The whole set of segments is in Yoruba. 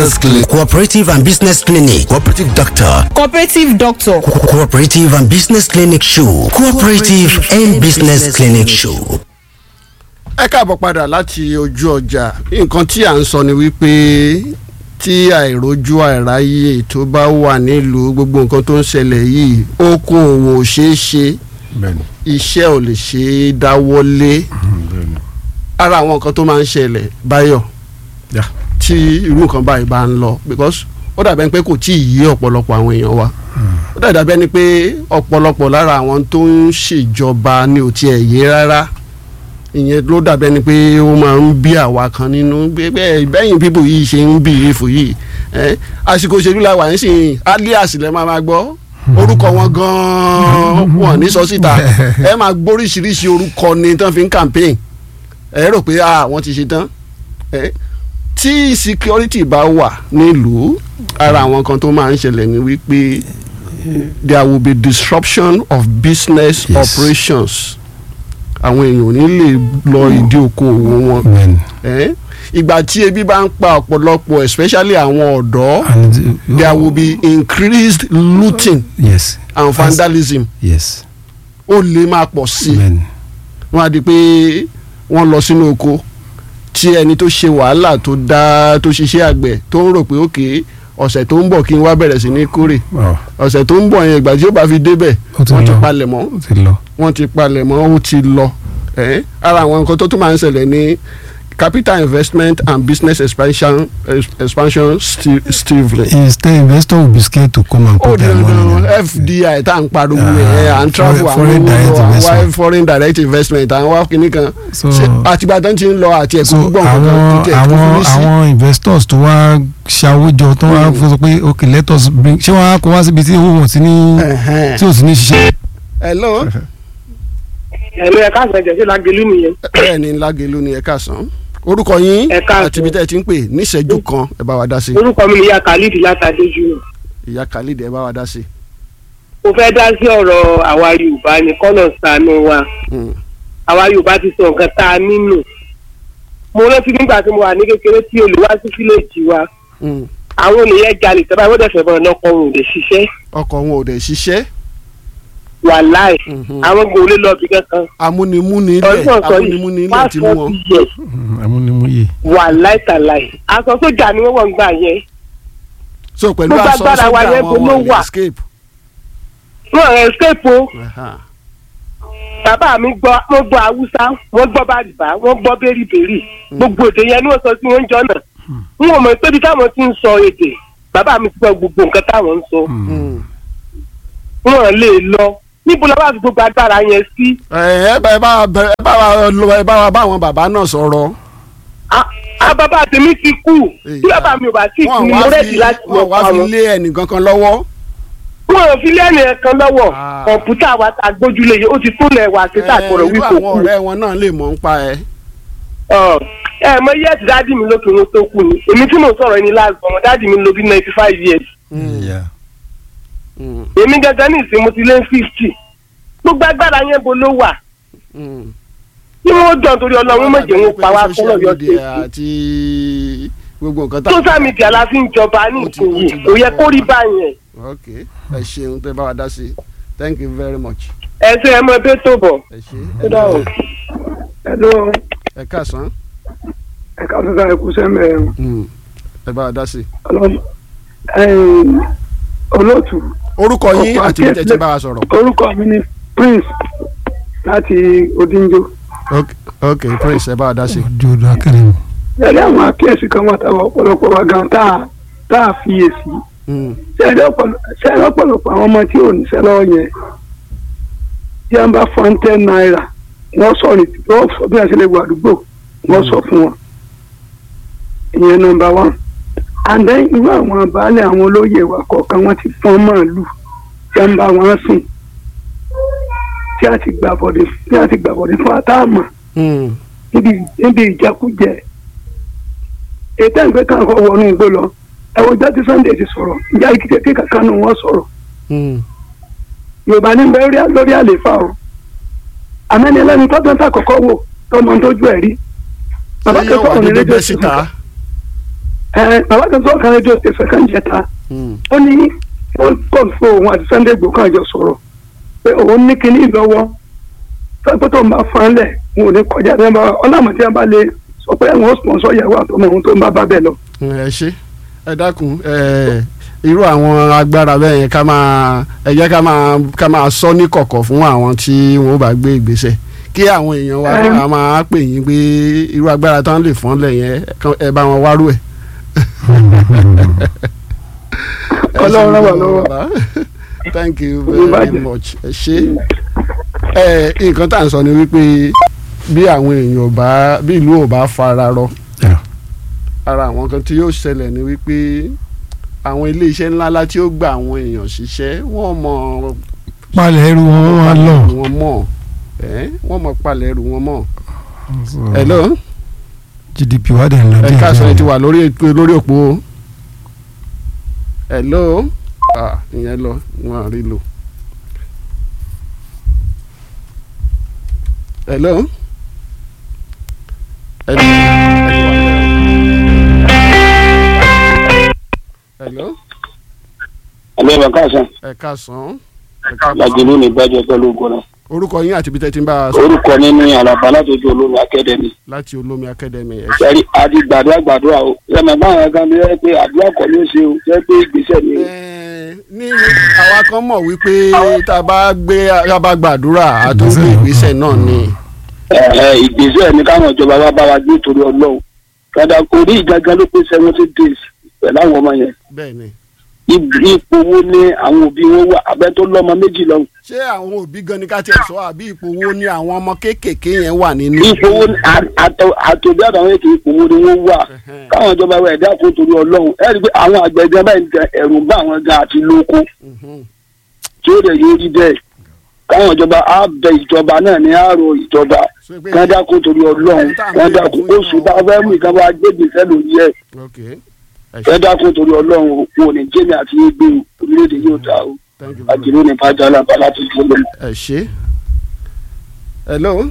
Clinic, Cooperative and Business Clinic, Cooperative Doctor, cooperative doctor Co- Cooperative and Business Clinic Show, Cooperative and Business Clinic Show. ẹ káàbọ̀ padà láti ojú ọjà nǹkan tí à ń sọ ni wípé tí àìrójú àìráyè tó bá wà nílùú gbogbo nǹkan tó ń ṣẹlẹ̀ yìí okòòwò ò ṣeé ṣe bẹ́ẹ̀ni iṣẹ́ ò lè ṣe é dáwọ́lé bẹ́ẹ̀ni ara àwọn nǹkan tó máa ń ṣẹlẹ̀ báyọ̀ yá tí irú nǹkan báyìí bá ń lọ because ó dàbẹ́ pé kò tí ì yé ọ̀pọ̀lọpọ̀ àwọn èèyàn wa ó dàbẹ́ ni pé ọ̀pọ̀lọpọ̀ lára àwọn tó ń ṣèjọba ni ò tiẹ̀ yé rárá ìyẹn ló dàbẹ́ ni pé ó máa ń bí àwa kan nínú bẹ́ẹ̀ bẹ́yìn bíbù yìí ṣe ń bì í fò yìí ẹ́ àsìkò òṣèlú la wà ń sìn alias lẹ́ máa máa gbọ́ orúkọ wọn gan-an wọn ní sọ síta ẹ máa gbóríṣiríṣi orúkọ ni tán fi ń campaign ẹ rò pé ah wọ́n ti ṣe tán ẹ tí security bá wà nílùú ara àwọn kan tó máa ń ṣẹlẹ̀ ni wípé there will be disruption of business Yes. operations àwọn èèyàn ò ní lè lọ ìdí okòwò wọn bẹ́ẹ̀ni ẹ ìgbà tí ebi bá ń pa ọ̀pọ̀lọpọ̀ especially àwọn ọ̀dọ́ and there will be increased looting yes and vandalism yes ó lè máa pọ̀ sí i bẹ́ẹ̀ni wọ́n á di pé wọ́n lọ sínú oko tí ẹni tó ṣe wàhálà tó dá tó ṣiṣẹ́ àgbẹ̀ tó ń rò pé òkè ọ̀sẹ̀ tó ń bọ̀ kí n wá bẹ̀rẹ̀ sí ní kórè ọ ọ̀sẹ̀ tó ń bọ̀ yẹn ìgbà tí ó bá fi débẹ̀ Ó ti wọ́n ti lọ. palẹ̀ mọ́ ó ti lọ wọ́n ti palẹ̀ mọ́ ó ti lọ ẹ̀ ara àwọn nǹkan tó tún máa ń ṣẹlẹ̀ ní capital investment and business expansion expansion sti- stifling. instead investor will be scared to come and ó put di their money dandan in fdi tá à ń pariwo Ah, ẹ̀ à ń travel foreign- àwọn foreign direct owó investment. wa foreign direct investment àwọn wá kìíní kan so Ṣé àtìgbà tó ń ti ń lọ àti ẹ̀kọ́ so gbọ́n kankan àwọn tó tẹ̀ tó àwọn fi sí. àwọn investors tó wá ṣàwójọ tó wá Mm. sọ pé ok let us bring ṣé wọn á kó wá síbi tí owó wọn ti ní Ẹ̀hẹ́n. tí ò sí ní ṣiṣẹ́. hello ẹ̀rọ ẹ̀ka àgbẹ̀jẹ̀ sí lágẹ̀lú nìyẹn. bẹ́ẹ̀ ni lágẹ̀lú ni ẹ̀ka sàn orúkọ yín Ẹ káàsán. àti ibi tẹ́ ẹ ti ń pè níṣẹ́jú kan ẹ bá wa dá sí orúkọ mi ni ìyá khalid látàdé jù. ìyá khalid ẹ bá wa dá sí. mo fẹ́ dá sí ọ̀rọ̀ àwa yorùbá ní kọ́nà sànú wa Mm. àwa yorùbá ti sọ nǹkan tá a nínú. mo rántí nígbà tí mo wà ní kékeré tí olè wá sí fílẹ̀jì wa Mm. àwọn olè yẹn jalè tẹ́lá wọ́n dẹ̀fẹ̀ bọ̀ lọ́kọ̀ òun ò lè ṣiṣẹ́ ọkọ̀ wọn ò dẹ̀ ṣiṣẹ́ wàláì Mhm. àwọn kò lè lọ bí kankan. amúnimúni ilẹ̀ ọdún sọ amúnimúni yìí ilẹ̀ ti mú wọn. pásítọ̀ ti yẹ amúnimúyè. wàláì tàláì aṣọ sójà ni wọ́n wọ̀ ń gbà yẹn so pẹ̀lú Gbogbo aṣọ agbára wa sójà yẹn wọn bolo wọn lè wà. escape. wọ́n rẹ̀ escape o. Aha. bàbá mi gbọ́ wọ́n gbọ́ haúsá wọ́n gbọ́ bàrìbá wọ́n gbọ́ bẹ́rìbẹ́rì gbogbo èdè yẹn ni wọ́n sọ sí wọn jọ náà n ò mọ̀ pé bí táwọn ti ń sọ èdè bàbá mi ti gbọ́ gbogbo nǹkan táwọn ń sọ Mm. wọn lè lọ níbo la bá fi gbogbo agbára yẹn sí ẹ ẹ bá ẹ bá wa bẹ- ẹ bá wa lọ ẹ bá wa bá àwọn bàbá náà sọ̀rọ̀. Ah, ah, bàbá tèmi ti kú tí bàbá mi ò bá tí kú wọn ni wá mo fi rẹ́ẹ̀dì láti lọ wọn wá pa fi wọn lé ẹnìkan kan lọ́wọ́. wọn ò fi lẹ́nu ẹ̀kan lọ́wọ́ Ah. kọ̀ǹpútà wa ta gbójúlé yìí ó ti tó lẹ̀ wá sí sàkọrọ̀ irú wí kò àwọn kú ọ̀rẹ́ wọn náà lè mọ̀ ń pa ẹ. Ọ, ẹ mọ iye ẹ̀sì dáàdì mi lókè wọn tó kú ni èmi tí mò ń sọ̀rọ̀ ẹni láàzọ̀ wọn dáàdì mi ló bí ninety five years Yeah. Mm. èmi gangan ní ìsìn mo ti lé fifty gbogbo agbára yẹn bo ló wà Mm. tí wọn jọ nítorí Ọlọ́run méje ń pa wá social kọlọ yọ media sí àti gbogbo nǹkan tá social media la fi ń jọba ní Ó ti- ìsìn ó yìí ti kò yẹ gbà kó rí wọ́n. báyẹn ok ẹ ṣeun tẹ bá wa dá sí i thank you very much. ẹ ṣe ẹ mọ ẹbí tó bọ. ẹ ṣe ó dà o. ẹ̀lọ́ ẹ káàsán ẹ̀ka ọ̀sán ẹ̀kú sẹ́mẹ̀ Mm. ẹ bá wa dá sí i. olóòtú orúkọ yín Ọ̀pọ̀ àti ibi tẹ́ ti àkíyèsí- bá wa sọ̀rọ̀. orúkọ mi ni prince láti odinjo ok ok prince ẹ bá wa dá sí i. ojú odò akérè mi. ẹ̀rí àwọn àkíyèsí kan wà táwọn ọ̀pọ̀lọpọ̀ wa gan tá a tá a fiyèsí Mm. ṣẹ́ẹ̀rí ọ̀pọ̀lọpọ̀ àwọn ọmọ tí ò níṣẹ́ lọ́wọ́ yẹn tí wọ́n bá fọ́n ten naira wọ́n sọ ní wọ́n sọ bí wọ́n ṣe lè wọ àdúgbò wọ́n sọ fún wọn ìyẹn nọ́mbà one and then irú àwọn baálé àwọn olóyè wa kọ̀ọ̀kan wọ́n ti fọ́n màálù tí wọ́n bá wọn sìn tí a ti gbà bọ̀dé tí a ti gbà bọ̀dé fún àtàmà Mm. níbi níbi ìjẹkújẹ ètò ìgbé kan kọ wọnú igbó lọ ẹwọ jáde sunday ti sọ̀rọ̀ ìjà ìkìtẹ kankan nù wọn sọ̀rọ̀ Mm. yorùbá ní bẹ lórí àléfà o àmẹ́ni ẹlẹ́ni tọ́gbọ́n tá kọ́kọ́ wò tọmọ tójú ẹ̀ rí bàbá ṣé yóò kẹ́kọ̀ọ́ wà ní dédé rédíò bẹ́ síta. ẹ bàbá kan tó kàn rédíò tẹsán kan jẹta Mm. ó ní wọ́n kàn fún òun àti Sunday Igboho kan jọ sọ̀rọ̀ pé òun ní kinní lọ́wọ́ sọ́pẹ́ tó ń bá fan lẹ̀ wọn ò ní kọjá ní ọba ọlọ́mọ tí wọ́n bá lè sọ pé àwọn sponsor ìyàwó àtọmọ òun tó ń bá bá bẹ́ẹ̀ lọ. ẹ ṣe ẹ dákun ẹ irú àwọn agbára bẹ́ẹ̀ yẹn ká máa ẹ jẹ́ ká máa ká máa sọ ní kọ̀kọ̀ fún àwọn tí wọ́n bá gbé ìgbésẹ̀ kí àwọn èèyàn wa Ẹm. ká máa pè yín pé irú agbára tán lè fọ́n lẹ̀ yẹn kán- ẹ bá wọn wárú ẹ̀. Ẹ ṣe Ọlọ́run ràn wá gbogbo lọ́wọ́. bàbá. thank you Olú very bàjẹ́. much ẹ ṣe ẹ nǹkan tá à ń sọ ni wípé bí àwọn èèyàn ò bá bí ìlú ò bá fara rọ Yeah. ara àwọn kan tí yóò ṣẹlẹ̀ ni wípé àwọn iléeṣẹ́ ńláńlá tí ó gba àwọn èèyàn ṣiṣẹ́ wọ́n mọ̀ palẹ̀ ẹrù wọn wọ́n wá lọ. wọn mọ̀ ẹ́ wọ́n mọ̀ palẹ̀ ẹrù wọn mọ̀. hello gdp wà dẹ̀ ń lọ ẹ díẹ̀ káàsán ẹ ti díẹ̀. wà lórí ètò lórí òpó o. hello ah ìyẹn lọ wọn à rí lò. hello. hello. hello. ẹgbẹ́ bá káàsán ẹ káàsán. ẹ káàbọ̀. lajìlú ní ìgbàjọ pẹ̀lú ògbóná orúkọ yín àti ibi tẹ́ ti ń bá a sọ orúkọ mi ní àlàbà látọjú olómi akẹ́dẹ̀mí láti olómi akademi ẹ ṣé. sẹ́rí adi gbàdúrà gbàdúrà o ẹ̀mẹ̀ báwọn ẹ̀ka mi rẹ́ pé àdúrà kọ́ ló ṣe o jẹ́ pé ìgbésẹ̀ ni o. Ẹ, ní àwa kan mọ̀ wípé tá a bá gbé tá a bá gbàdúrà àtúntò ìgbésẹ̀ náà ni. Ẹ, ẹ, ìgbésẹ̀ ni káwọn ìjọba wa bá wa gbé torí ọlọ́run kàdà kò rí ìgangan ló pé seventy days pẹ̀lú àwọn ọmọ yẹn bẹ́ẹ̀ ni. Ib- ipò wo ni àwọn òbí wọn wà abẹ́ tó lọ́mọ méjì lọ́hùn ṣé àwọn òbí gan ni ká tiẹ̀ sọ àbí ipò wo ni àwọn ọmọ kéékèèké yẹn wà nínú. ipò wo ni a- àtọ- àtòbí àtàwọn èkè ipò wo ni wọ́n wà Ẹhẹ́n. káwọn ìjọba wa ẹ̀dá kó torí ọlọ́run ẹ rí i pé àwọn àgbẹ̀ gan báyìí gan ẹ̀rù ń bá àwọn gan àti lóko Mhm. tí ó lè yóò rí bẹ́ẹ̀ káwọn ìjọba á bẹ ìjọba náà ní àárọ̀ ìjọba So pé- kán dákun torí ọlọ́run kán dákun oṣù tá a fẹ́ mú ìjọba gbégbèsè lórí ẹ̀ ok ẹ kán ṣé dákun torí ọlọ́run kò ní jẹ́mi àti gbé orílẹ̀-èdè yóò dá o thank you very much. àjẹrò ní pàjá alábà láti fún mi. ẹ ṣé. hello.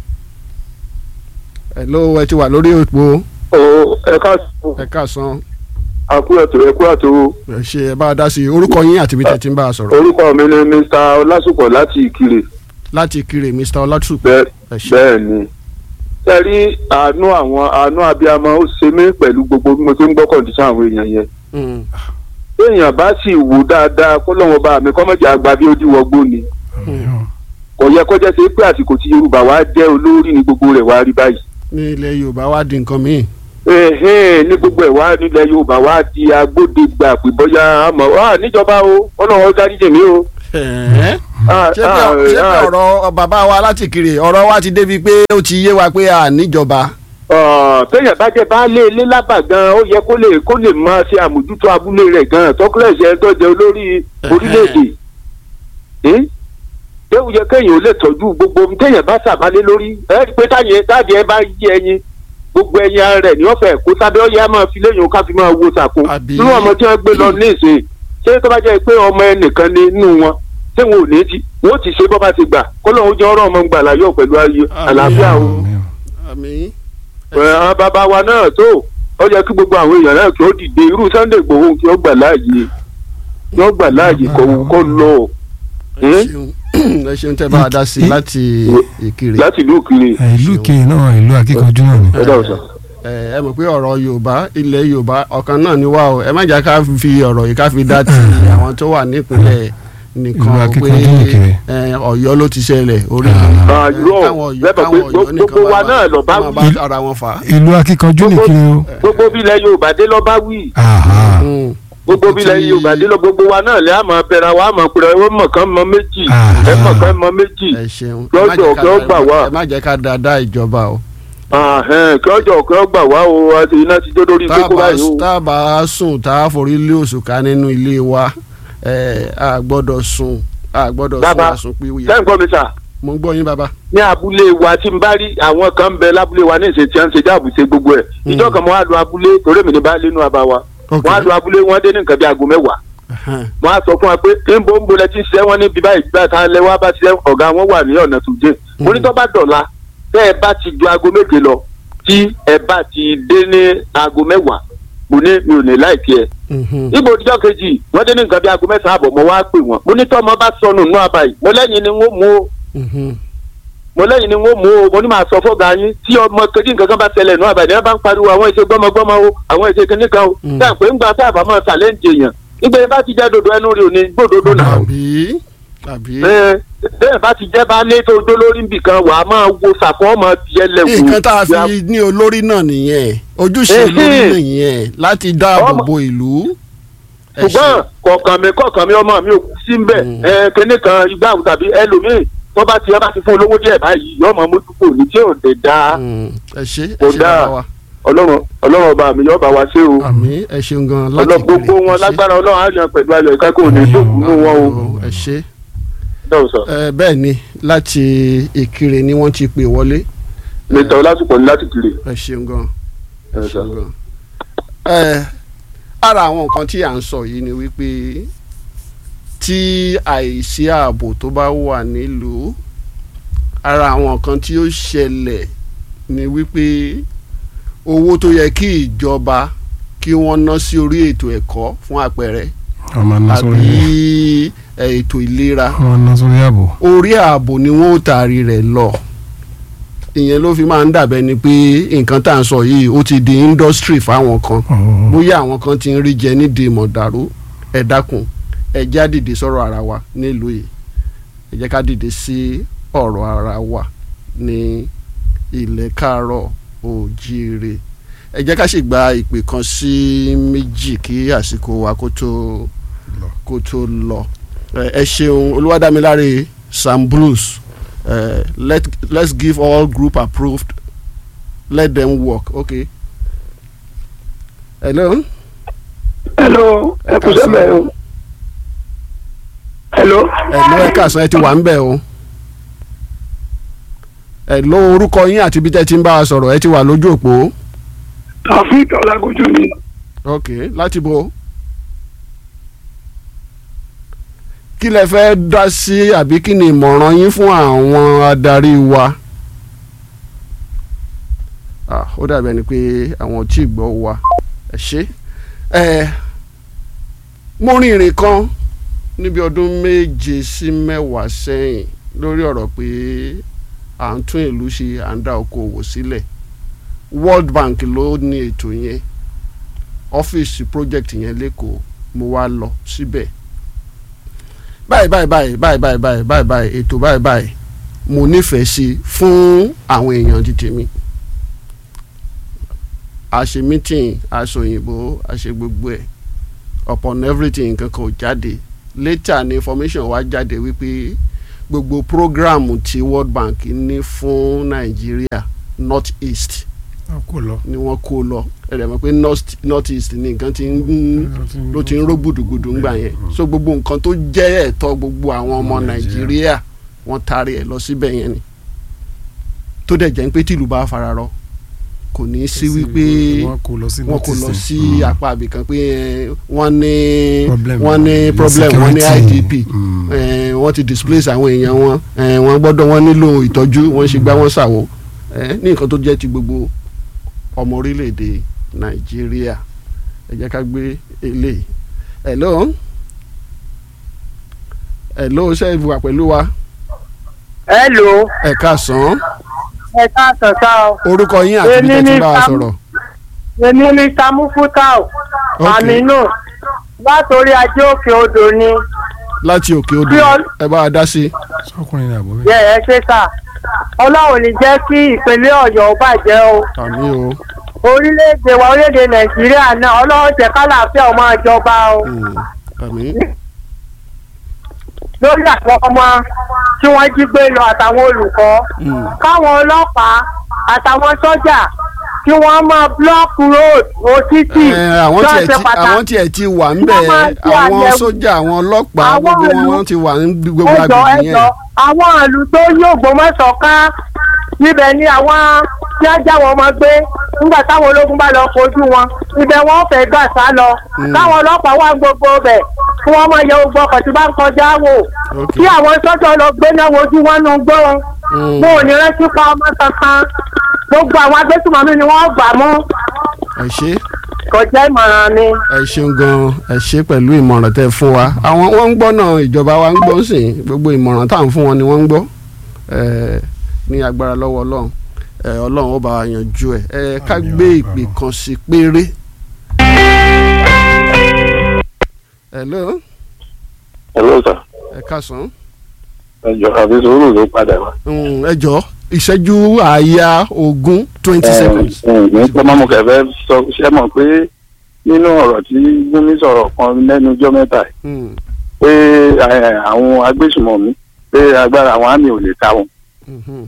hello ẹ ti wà lórí òpó ẹ ká ẹ káàsán àkú ẹ̀tọ́ ẹ kú àtò ẹ ṣé ẹ bá a dá sí i orúkọ yín àti ibi tẹ́ ti ń bá a sọ̀rọ̀ orúkọ mi ni Mr. Ọlásùpọ̀ láti Ìkirè láti kiri Mr. Ọlátúpọ̀ bẹ́ẹ̀ ẹ ṣé. bẹ́ẹ̀ ni ṣe rí àánú àwọn àánú abiyamọ ó ṣe mí pẹ̀lú gbogbo bí mo ti ń gbọ́ kọ̀ǹdíṣàn àwọn èèyàn yẹn Mm. téèyàn bá sì wò dáadáa kó lọ́wọ́ bá mi kọ́mọ̀jà àgbà bí ó díwọ́gbó ni kò yẹ kó jẹ́ sí pé àsìkò tí Yorùbá wa jẹ́ olórí ní gbogbo rẹ̀ wá rí báyìí ní ilẹ̀ Yorùbá wá di nǹkan míì. ẹ̀hẹ́n ní gbogbo ẹ̀ wá nílẹ̀ Yorùbá wá di agbódegbà pé bóyá àmọ́ wà níjọba o ọlọ́wọ́ dáríjì mí o. Ẹ̀ẹ́. Ah, ṣé bí ah, ṣé bí ah, ọ̀rọ̀ bàbá wa láti kiri ọ̀rọ̀ wa ti débi pé ó ti yé wa pé a níjọba. Ọ̀, téèyàn bá jẹ́ baálé ilé lábà gan ó yẹ kó lè kó lè máa ṣe àmójútó abúlé rẹ̀ gan tọ́kílẹ̀ṣẹ̀ ẹ̀ tó jẹ́ olórí orílẹ̀-èdè Eh? ṣé ó yẹ kéèyàn ó lè tọ́jú gbogbo ohun téèyàn bá sàbálé lórí ẹ rí i pé táyẹ táyẹ ẹ bá yí ẹyin gbogbo ẹyin ara rẹ̀ ní ọ̀fẹ́ kó sábẹ́ ọ̀yẹ́ á máa fi léyìn ká fi máa wo sàkó Àbí- nínú ọmọ tí wọ́n gbé lọ ní ìsìn ṣé tó bá jẹ́ pé ọmọ ẹnìkan ní inú wọn ṣé wọn ò ní ti wọ́n ti ṣe bọ́ bá ti gbà kó lóun jẹ́ ọ̀rọ̀ ọmọ gbà láyọ̀ pẹ̀lú ayé àlàáfíà o àmì àwọn bàbá wa náà tó ó yẹ kí gbogbo àwọn èèyàn náà kí ó dìde irú Sunday Igboho kí ó gbà láàyè kí ó gbà láàyè kó kó lọ ẹ ṣeun ẹ ṣeun tẹ́ bá a dá sí i láti Ìkirè. láti ìlú Ìkirè ẹ, ìlú kejì náà ìlú akíkanjú náà ni. ẹ dáhùn sá. ẹ ẹ mọ̀ pé ọ̀rọ̀ Yorùbá ilẹ̀ Yorùbá ọ̀kan náà ni wá o ẹ má jà ká fi ọ̀rọ̀ yìí ká fi dá ti àwọn tó wà nípìnlẹ̀ Ìlú nìkan akíkanjú pé Ìkirè. ẹ, Ọ̀yọ́ ló ti ṣẹlẹ̀ orí Ah, ẹ, irọ́, káwọn Ọ̀yọ́- lẹ́bàá pé káwọn Ọ̀yọ́ gbogbo nìkan wa máa- náà lọ bá máa wí. bá ara wọn fà á. ìlú akíkanjú Gbogbo- nìkiri o. gbogbo bílẹ̀ Yorùbá dé lọ bá wí Aha. Mm. gbogbo bílẹ̀ Tí- Yorùbá dé lọ gbogbo wa náà lẹ́ àmọ́ bẹ̀rẹ̀ wa àmọ́ pẹ̀lú ẹ mọ̀ kán mọ méjì Ah. ẹ mọ̀ kán mọ méjì ẹ ṣeun Lọ́jọ́ ẹ má jẹ́ ká- kí ó gbà wá. ẹ má jẹ́ ká dáadáa ìjọba o. Ahẹ́n, kí ọjọ́ kí ọ gbà wá o àti iná ti dé lórí tá a kókó bá báyìí o. tá a bá sùn tá a forí lé òṣùká nínú ilé wa ẹ a gbọ́dọ̀ sùn a gbọ́dọ̀ sùn Bàbá, àsùnpìwìyà. sẹ́yìn kọ́ mi sà. mo ń gbọ́ yín bàbá. ní abúlé wa tí n bá rí àwọn kan ń bẹ lábúlé wa ní ìṣe tí wọ́n ń ṣe jáàbù ṣe gbogbo ẹ̀ ìjọ kan mo wá lu abúlé torí mi ní bá lé inú àbá wa Ok. wọ́n á lu abúlé wọ́n dé ní nǹkan bí aago mẹ́wàá Ẹhẹ́n. wọ́n á sọ fún wa pé níbo ń bolẹ̀ tí ń ṣiṣẹ́ wọn ní bíbá ìgbà tá a lẹ wá bá ṣiṣẹ́ ọ̀gá wọn wà ní ọ̀nà tó dé mo ní tó bá dọ̀la tẹ́ ẹ bá ti ju aago méje lọ tí ẹ bá ti dé ní aago mẹ́wàá mo ní mi ò ní láìkí ẹ̀ Mhm. níbo ìjọ kejì wọ́n dé ní nǹkan bí aago mẹ́sàn-án àbọ̀ mo wá pè wọ́n mo ní tọ́ ọmọ bá sọnù nù àbáyé mo lẹ́yìn ni wọ́n mú o Mhm. mo lẹ́yìn ni wọ́n mú o mo ní màá sọ fọ́gà yín tí ọmọ kejì nǹkan kan bá ṣẹlẹ̀ nù àbáyé ní wọ́n bá ń pariwo àwọn èsè gbọ́mọgbọ́mọ o àwọn èsè kìnnì kan o Mm. táà pé ń gba tá a bá máa ṣàlẹ́ǹjì èèyàn nígbà yẹn bá ti jẹ́ dodo ẹnu rí òní gbódodo náà àbí àbí Ẹ, bẹ́ẹ̀ bá ti jẹ́ bá lé tó dó lórí nbìkan wà á máa wo sàkó ọmọ tiẹ̀ lẹ̀kùn. nǹkan tá a fi ní olórí náà nìyẹn ojúṣe Ehe. olórí nìyẹn láti dáàbò Ọmọ- bo ìlú. Ẹ ṣùgbọ́n ṣé. kọ̀ọ̀kan mi kọ̀ọ̀kan mi ọmọ mi ò kú sí mbẹ̀ Mm. ẹ kíní kan igbá àwọn tàbí ẹlòmíì tó bá ti ẹ bá ti fún olówó díẹ̀ báyìí yọ ọmọ mójútó ní tí ò dé dá Mm, ẹ ṣé ẹ Kò ṣé dáa. bàbá wa ọlọ́run ọlọ́run ọba mi yọ ọba wa ṣé o àmì ẹ ṣeun gan láti ọlọ́ gbogbo Ìkirè. wọn Ẹ ṣé. lágbára ọlọ́run á yan pẹ̀lú ayọ̀ ìkákò ní ìjókòó nù wọn o ẹ ṣé dáhùn sọ ẹ bẹ́ẹ̀ ni láti Ìkirè ni wọ́n ti pè wọlé mẹ́ta ọlásùpọ̀ ní láti kiri ẹ ṣeun gan ẹ ẹ sọ. ṣeun gan. ẹ ara àwọn nǹkan tí à ń sọ yìí ni wípé tí àìsí ààbò tó bá wà nílùú ara àwọn nǹkan tí ó ṣẹlẹ̀ ni wípé owó tó yẹ kí ìjọba kí wọ́n ná sí orí ètò ẹ̀kọ́ fún àpẹẹrẹ ọmọ náà sórí àbí ẹ, ètò ìlera ọmọ náà sórí ààbò. orí ààbò ni wọ́n ó taari rẹ̀ lọ ìyẹn ló fi máa ń dàbẹ́ ni pé nǹkan tá à ń sọ yìí ó ti di industry fáwọn kan Ọ̀ọ́. bóyá àwọn kan ti ń rí jẹ nídìí mọ̀dàrú ẹ dákun ẹ jẹ́ á dìde sọ̀rọ̀ ara wa nílùú yìí ẹ jẹ́ ká dìde sí ọ̀rọ̀ ara wa ní ilẹ̀ káàárọ̀ òjíire ẹ jẹ́ ká sì gba ìpè kan sí méjì kí àsìkò wa kó tó kó tó lọ ẹ ẹ ṣeun olúwadámiláre sam bruce uh, let let's give all group approved let them work okay hello hello ẹ kú sẹ́bẹ̀ o hello hello ẹ káàsán ẹ ti wà ń bẹ̀ o hello orúkọ yín àti bí tẹ́ ti ń bá a sọ̀rọ̀ ẹ ti wà lójú òpó taofik ọlágójú ni okay láti bo kí lẹ fẹ́ dá sí àbí kí ni ìmọ̀ràn yín fún àwọn adarí wa ah ó dàbí ẹni pé àwọn ò tí ì gbọ́ wa ẹ ṣe ẹ mo rin ìrìn kan níbi ọdún méje sí mẹ́wàá sẹ́yìn lórí ọ̀rọ̀ pé à ń tún ìlú ṣe à ń dá okòwò sílẹ̀ World Bank ló ní ètò yẹn ọ́fíìsì project yẹn lẹ́kọ̀ọ́ mo wá lọ síbẹ̀ báyìí báyìí báyìí báyìí báyìí báyìí báyìí báyìí ètò báyìí báyìí mo nífẹ̀ẹ́ sí fún àwọn èèyàn ti tèmi a ṣe meeting a ṣe òyìnbó a ṣe gbogbo ẹ̀ upon everything nǹkan kan ò jáde later ni information wá jáde wípé gbogbo program tí World Bank ní fún Nàìjíríà North East a kò lọ. ni wọ́n kó lọ ẹ̀rẹ̀ mọ̀ pé north north east ni nǹkan ti ń ló ti ń ró gbùdùgbùdù ńgbà yẹn so gbogbo nǹkan tó jẹ́ ẹ̀tọ́ gbogbo àwọn ọmọ nàìjíríà wọ́n taari ẹ̀ lọ síbẹ̀ yẹn ni tó dẹ̀ jẹ́ pé tìlú bá fararọ kò ní í sí wípé wọn kò lọ sí wọ́n kò lọ notice. sí Mm. apá àbìkan pé eh, wọ́n ní Problem. wọ́n ní problem wọ́n ní Insecurity. idp Mm. eh, wọ́n ti displace àwọn èèyàn wọn eh, wọ́n gbọ́dọ̀ wọ́n nílò ìtọ́jú wọ́n ṣe gbá wọ́n ṣàwò eh, ní nǹkan tó jẹ́ ti gbogbo ọmọ orílẹ̀-èdè nàìjíríà ẹ jẹ́ ká gbé eléyìí hello hello ṣé ẹ wà pẹ̀lú wa hello ẹ káàsán ẹ káàsán sá o orúkọ yín àti bí Èmi tẹ́ ti ni bá wa Sam- sọ̀rọ̀ èmi ní samufutau Ok. aminu látòrí ajé òkè odò ni láti òkè odò Bí ọ- ẹ bá wa dá sí i. sọkùnrin ní àbọ̀ yẹ ẹ ṣe sá ọlọ́run ní jẹ́ kí ìpínlẹ̀ ọ̀yọ́ ó bàjẹ́ o àmì o orílẹ̀-èdè wa orílẹ̀-èdè nàìjíríà náà ọlọ́run jẹ́ kálàáfíà ó máa jọba o Mm, àmì lórí àwọn ọmọ tí wọ́n jí gbé lọ àtàwọn olùkọ́ Mm. káwọn ọlọ́pàá àtàwọn sọ́jà kí wọ́n máa block road o títì Ẹ, àwọn tó tiẹ̀ ṣe ti pàtàkì. àwọn tiẹ̀ ti wà ń Wọ́n bẹ̀ máa ṣe àwọn àyẹ̀wò. sójà àwọn ọlọ́pàá Àwọn gbogbo wọn ìlú- wọ́n ti wà ní gbogbo ẹjọ agbègbè yẹn ẹjọ àwọn ìlú tó yí Ògbómọ̀ṣọ́ ká níbẹ̀ ni àwọn tí wọ́n já wọn ọmọ gbé nígbà táwọn ológun bá lọ kojú wọn ibẹ̀ wọ́n fẹ́ gbà sá lọ Mm. káwọn ọlọ́pàá wà gbogbo bẹ̀ kí wọ́n máa yẹ gbogbo ọkọ̀ tí bá ń kọjá wò Ok. kí àwọn sọ́jọ́ lọ gbé náà wojú wọn nù gbó Mm. wọn ò ní rántí pa ọmọ kankan gbogbo àwọn agbésùmọ̀mí ni wọ́n gbà mú ẹ ṣe kọjá ìmọ̀ràn mi. ẹ ṣeun gan ẹ ṣe pẹ̀lú ìmọ̀ràn tẹ́ fún wa àwọn wọ́n ń gbọ́ náà ìjọba wa ń gbọ́ sí i gbogbo ìmọ̀ràn tá à ń fún wọn ni wọ́n ń gbọ́ ẹ ní agbára lọ́wọ́ ọlọ́run ẹ ọlọ́run ó bá wa yanjú ẹ ẹ ká gbé ìpè kan sí péré. hello hello sir ẹ káàsán ẹjọ àfi sùúrù ló padà wá. Mm, ẹ jọ ìṣẹ́jú àáyá ogún twenty seconds. ní pọ́nmọ́mọ́ kẹfẹ́ sọ ṣé mọ̀ pé nínú ọ̀rọ̀ tí gúnmi sọ̀rọ̀ kan lẹ́nu ọjọ́ mẹ́ta yìí Mm, pé eh, àwọn agbésùmọ̀mí pé agbára àwọn àmì ò lè ká wọn. mhm.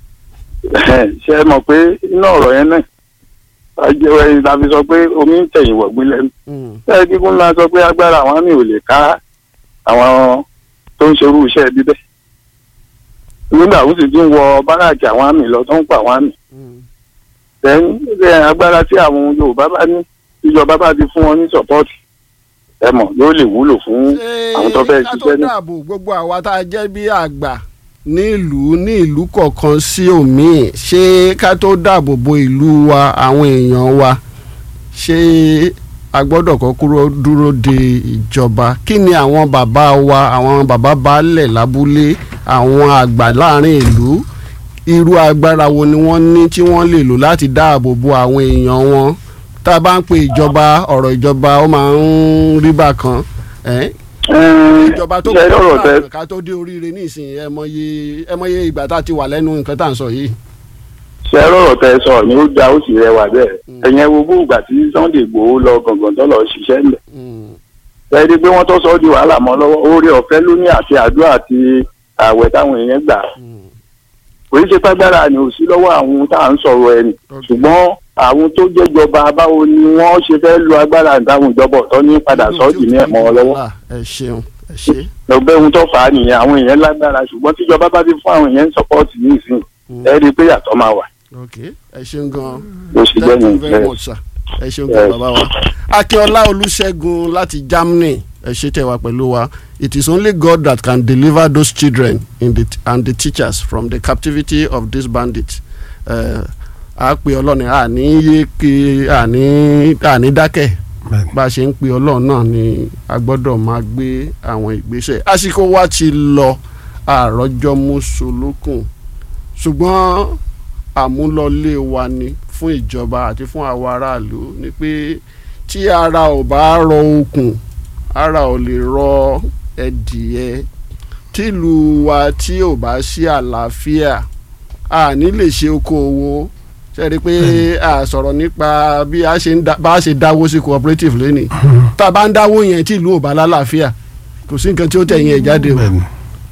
ṣé mọ̀ pé inú ọ̀rọ̀ yẹn náà ajẹ́wẹ́ la fi sọ pé omi ń tẹ̀yìn wọ̀gbìn lẹ́nu. Mm, ṣé kíkún ńlá sọ pé agbára àwọn àmì ò lè ká àwọn tó ń ṣerú iṣẹ́ bíbẹ́. nígbà ó sì tún wọ báràkì àwọn àmì lọ tó ń pa àwọn àmì mm. then agbára tí àwọn yorùbá bá ní ìjọba bá ti fún wọn ní sọpọ́ọ̀tì ẹ mọ̀ yóò lè wúlò fún àwọn tó fẹ́ ká tó ṣiṣẹ́ ní. dáàbò gbogbo àwa tá a jẹ́ bí àgbà ní ìlú ní ìlú kọ̀ọ̀kan sí òmíì ṣé ká tó dáàbò bo ìlú wa àwọn èèyàn wa ṣé a gbọ́dọ̀ kọ́ kúrò dúró de ìjọba kí ni àwọn bàbá wa àwọn bàbá baálẹ̀ lábúlé àwọn àgbà láàrin ìlú irú agbára wo ni wọ́n ní tí wọ́n lè lò láti dáàbò bo àwọn èèyàn wọn tá a bá ń pe ìjọba ọ̀rọ̀ ìjọba ó máa ń rí bákan ẹ́ ìjọba tó ṣe kọ́ ọ̀rọ̀ tẹ ọ̀rọ̀ ká tó dé oríire nísìnyí ẹ mọye ẹ mọye ìgbà tá a ti wà lẹ́nu nǹkan tá à ń sọ yìí. ṣe ọ̀rọ̀ tẹ sọ ni ó da ó sì rẹwà bẹ́ẹ̀ ẹ̀yẹn gbogbo ìgbà tí Sunday Igboho lọ gàngàn tó lọ ṣiṣẹ́ ńlẹ̀ Mm, ẹ rí i pé wọ́n tó sọ ọ́ di wàhálà mọ́ lọ́wọ́ oore ọ̀fẹ́ ló ní àti àdúrà àti ààwẹ̀ táwọn èèyàn gbà mm, kò í ṣe pàgbára ni ò sí lọ́wọ́ àwọn tá à ń sọ̀rọ̀ ẹni ok. ṣùgbọ́n àwọn tó jẹ́jọba báwo ni wọ́n ṣe fẹ́ lo agbára ìdáhùn ìjọba ọ̀tọ̀ ní padà sọ́ọ̀dì ní ẹ̀mọ́ wọn lọ́wọ́ Ah, ẹ ṣeun ẹ ṣe. lọ́gbẹ́ ohun tó fà á nìyẹn àwọn èèyàn lágbára ṣùgbọ́n tíjọba bá ti fún àwọn èèyàn sọ́pọ́ọ̀tì ní ìsìn Mm, ẹ rí i pé yàtọ̀ máa wà ok ẹ ṣeun gan bó ṣe jẹ́ thank you nìyẹn. very much sir ẹ ṣeun gan bàbá wa. akínọlá olùṣègùn láti germany ẹ ṣe tẹ wá pẹ̀lú wa it is only god that can deliver those children in the and the teachers from the captivity of these bandits. Uh, a pe ọlọ́ni àní yé ke àní àní dákẹ́ Bẹ́ẹ̀ni. bá a ṣe ń pe ọlọ́run náà ni a gbọ́dọ̀ máa gbé àwọn ìgbésẹ̀ àsìkò wa ti lọ àròjọ mùsùlùkùn ṣùgbọ́n àmúlọlé wa ni fún ìjọba àti fún àwọn aráàlú ni pé tí ara ò bá rọ okùn ara ò lè rọ ẹdìyẹ tìlú wa tí ò bá sí àlàáfíà a ní lè ṣe okòwò ṣe rí i pé a sọ̀rọ̀ nípa bí a ṣe ń da- bá a ṣe dáwó sí cooperative lónìí tá a bá ń dáwó yẹn tí ìlú ò bá lálàáfíà kò sí nǹkan tí ó tẹ̀yìn ẹ̀ jáde o Bẹ́ẹ̀ni.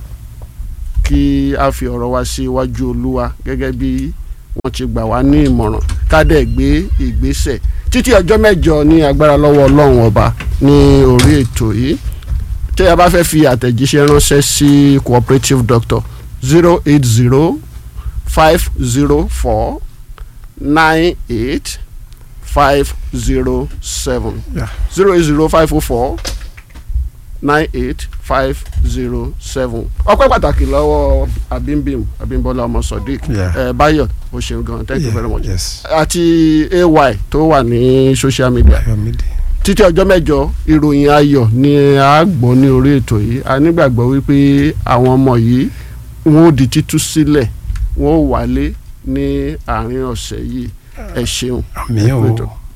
kí a fi ọ̀rọ̀ wa sí iwájú olúwa gẹ́gẹ́ bí wọ́n ti gbà wá ní ìmọ̀ràn ká dẹ̀ gbé ìgbésẹ̀ títí ọjọ́ mẹ́jọ ní agbára lọ́wọ́ ọlọ́run ọba ní orí ètò yìí tí a bá fẹ́ fi àtẹ̀jíṣẹ́ ránṣẹ́ sí cooperative doctor zero eight zero five zero four nine eight five zero seven Yeah. zero eight zero five oh four nine eight five zero seven ọpẹ́ pàtàkì lọ́wọ́ abimbim abimbola ọmọ sodiq Yeah. ẹ bayo o ṣeun gan thank you Yeah, very much yes. àti ay tó wà ní social media Ayọ̀mídé. títí ọjọ́ mẹ́jọ ìròyìn ayọ̀ ni a gbọ́ ní orí ètò yìí a nígbàgbọ́ wípé àwọn ọmọ yìí wọn ò di títú sílẹ̀ wọn ò wálé ní àárín ọ̀sẹ̀ yìí ẹ ṣeun Àmì ẹ kú o. ètò.